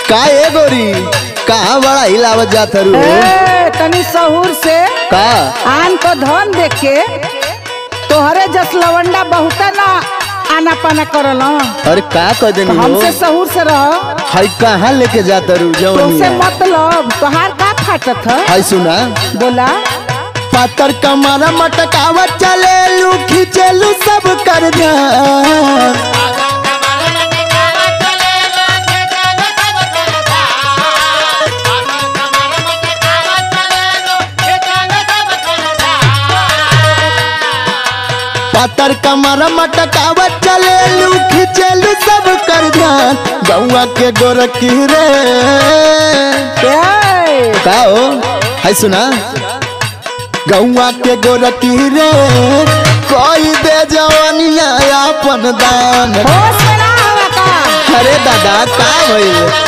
का ए गोरी कहाँ बड़ा हिलावत जात हरू ए, तनी सहूर से का आन को धन देख के तोहरे जस लवंडा बहुत ना आना पाना करल अरे का कह देनी हो हमसे सहूर से रह हाय कहाँ लेके जात हरू तुमसे जवनिया मतलब तोहार का फाटत है हाय सुना बोला पातर कमरा मटकावत चले लू खींचेलू सब कर ध्यान पातर कमरा मटकावत चले लू खींचेलू सब कर ध्यान गौआ के गोरखी रे ए, का हो हाय सुना गौआ के गोरखी रे कोई दे जवानिया अपन दान होश में ना आवा का अरे दादा का भइल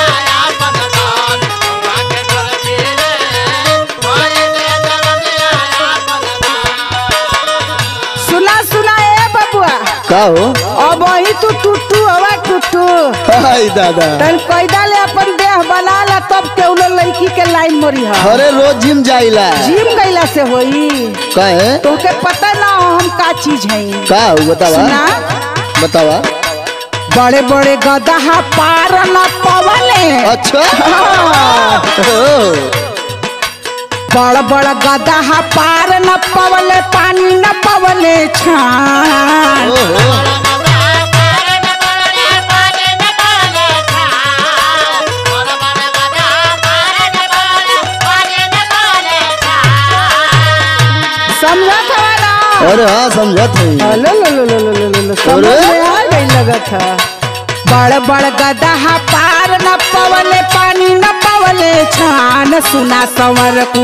सुना सुना ए बबुआ का हो अब वही तू टूटू हवा टूटू हाय दादा तन कैदा ले अपन देह बना ला तब केउलो लड़की के लाइन मोरी है अरे रोज जिम जाइला जिम गईला से होई कहे तोके पता ना हम का चीज है का हो बतावा सुना बतावा बड़े बड़े गदहा पार न पवले अच्छा हाँ। ओ, बड़ बड़ गदहा पार न पवले पानी न पवले छान ओहो समझत हवा ना अरे हाँ समझत है लो लो लो लो लो लो लो लो समझ अरे? में आ गई लगत है बड़ बड़ गदहा पार न पवले पानी न पवले छान सुना संवर को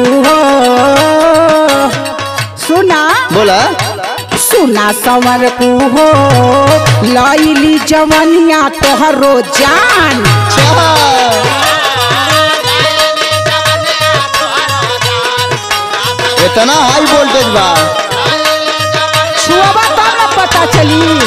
सुना बोला सुना संवर को हो लैली जवनिया तोहरो जान अच्छा इतना हाई वोल्टेज बा छुआबा तब न पता चली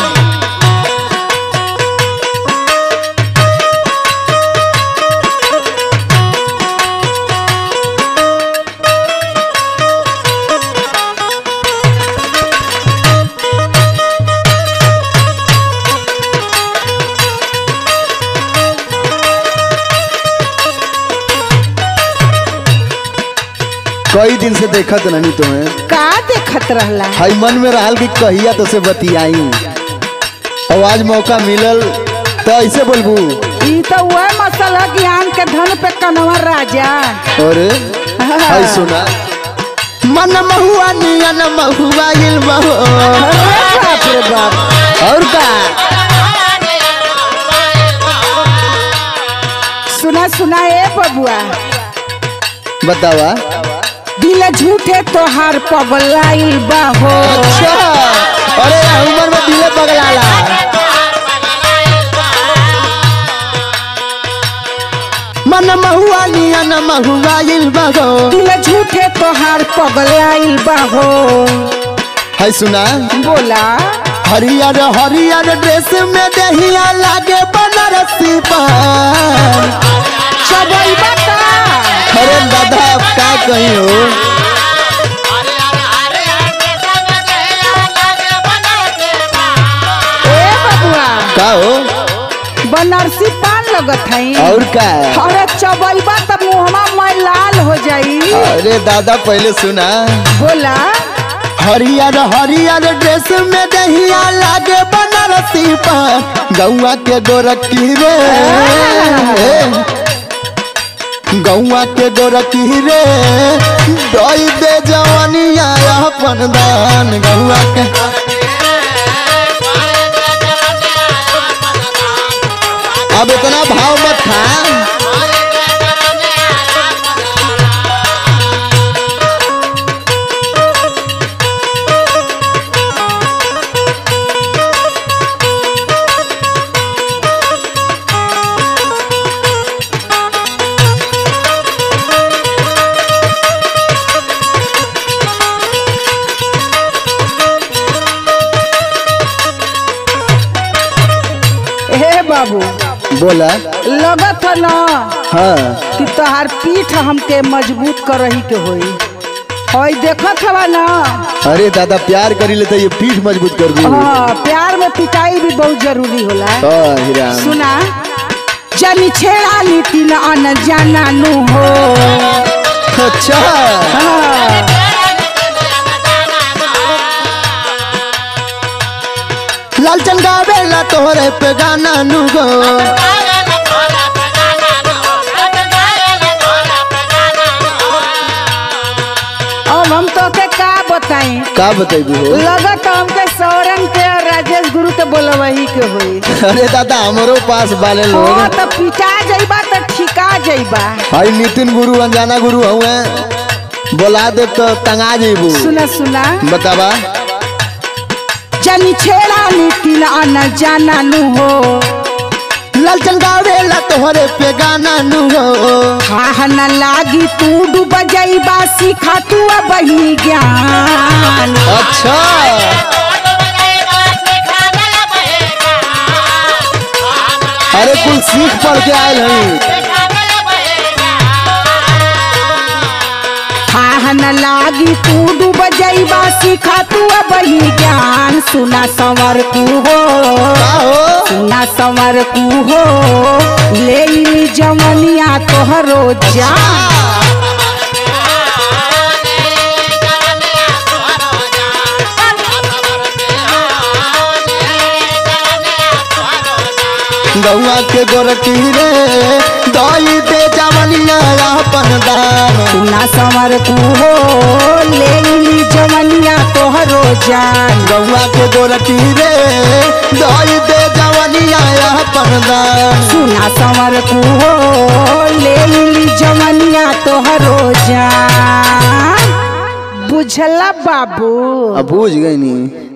कई दिन से देखत नहीं तुम्हें का देखत रहला हाई मन में रहल कि कहिया तो से बतियाई और आज मौका मिलल तो ऐसे बोलबू ई तो वह मसला ज्ञान के धन पे कनवा राजा और हाय सुना मन महुआ नियन महुआ इल बहो अरे बाप रे बाप और का सुना सुना ए बबुआ बतावा दिल झूठे तोहार पगलाइल बा हो अच्छा अरे उम्र में दिले पगलाला मन महुआ नियन महुआ इल बहो दिल झूठे तोहार पगलाइल बा हो हाय सुना बोला हरियर हरियर ड्रेस में दहिया लागे बनारसी पान चबई बता अरे दादा अब का कही हो ए बबुआ का हो बनारसी पान लगत है और का अरे चबई बा तब मुहमा मैं लाल हो जाई अरे दादा पहले सुना बोला हरियर हरियर ड्रेस में दहिया लागे बनारसी पान गौआ के गोरखी रे गौआ के गोरखी रे दई दे जवानिया अपन दान गौआ के अब इतना भाव मत खा हे बाबू बोला लगत ह ना हाँ कि तोहार पीठ हमके मजबूत करही के होई हई देखत हवा ना अरे दादा प्यार करी ले तो ये पीठ मजबूत कर दी हाँ प्यार में पिटाई भी बहुत जरूरी होला हाँ हीरा सुना जनी छेड़ा नीति न अन जाना नु हो अच्छा हाँ। लालचन गावेला तोहरे पे गाना नु गो अब हम तो के का बताई का बतेबी हो लगत हमके सौरन के और राजेश गुरु के बोलवही के होई अरे दादा हमरो पास बाले लोग हाँ तो पिटा जाइबा तो ठिका जाइबा भाई नितिन गुरु अनजाना गुरु हुए बोला दे तो तंगा जेबू सुना सुना बतावा जनी छेड़ा नीति न अन जाना नु हो लालचन गावेला तोहरे पे गाना नु हो हा न लागी तू डूब जाइबा सीखा तू अब ही ज्ञान अच्छा अरे कुल सीख पढ़ के आयल हई हा न लागी तू डूब जाइबा सीखा तू अब ही ज्ञान सुना संवर कू हो का हो सुना संवर कू हो ले ली जमनिया तोहरो जान गौआ के गोरकी रे दई दे जवनिया अपन दान सुना संवर कू हो ले ली जमनिया तोहरो जान गौआ के गोरकी रे दई दे जवनिया अपन दान सुना संवर कू हो ले ली जमनिया तोहरो जान बुझला बाबू अब बुझ गई नी